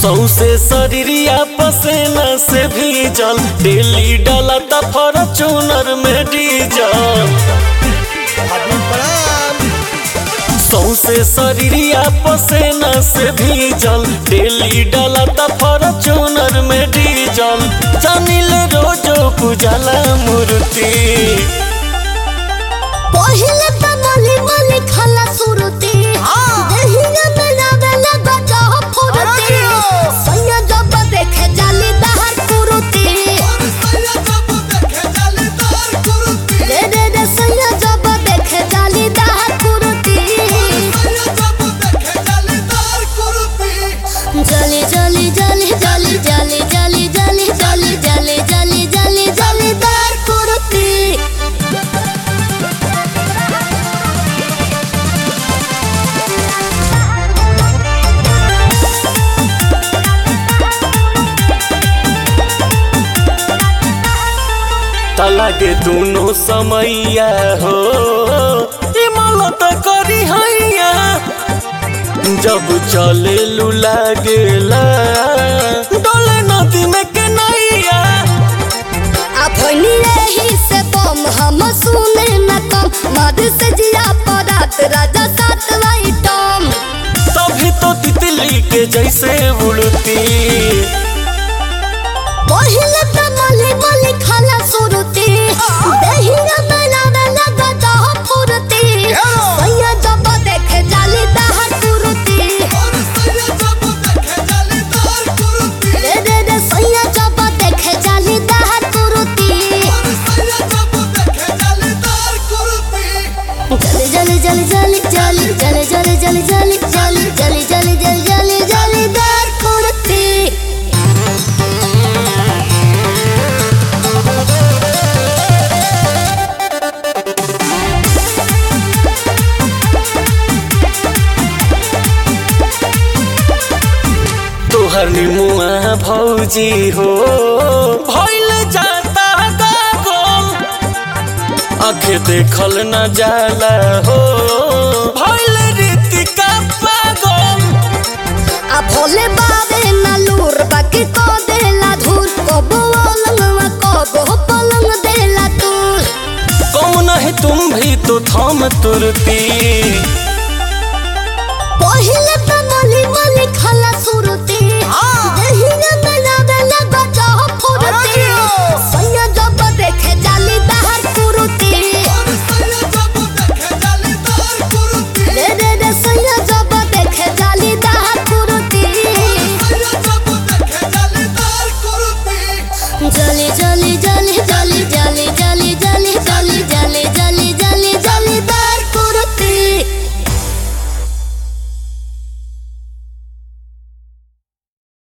सौसे शरीरिया पसेना से भीजल डेली डाला त फॉर्चूनर में डीजल सौसे शरीरिया पसेना से भीजल डेली डाला त फॉर्चूनर में डीजल जानिल रोजो पूजला मूर्ति पहिले त मली मली खाला सुरती देहिया में लावेला गजा फुरती सैया जब देखे जाली दहर कुरुती रे रे रे सैया जब देखे जाली दहर कुरुती जली जली जली जली जली जली जली जली जली जली जली जली दहर कुरुती तलागे दोनों समैया हो इमलत करी हैया जब चले लू लागेला डोले नदी में के नैया अपनी रही से बम हम सुने न कम मद से जिया परात राजा सात टम तभी तो तितली के जैसे उड़ती पहिले त मली मली खाला सुरती दहिया बनावे लगा दह फुरती सैया जब देखे जाली दहर कुरुती रे रे रे सैया जब देखे जाली दहर कुरुती जली जली जली जली जली जली जली जली जली जली जली जली जली जली दहर कुरुती तोहर निमुआ भौजी हो भइल जाता गागल आखे देखल न जाला हो भइल रीतिका पागल आ भोले बाबे ना लूर बाकी को देला धूल कबो अलंगवा कबो पलंग देला तूल कम नहीं तुम भी तो थम तुरती पहिले त मली मली खाला सुर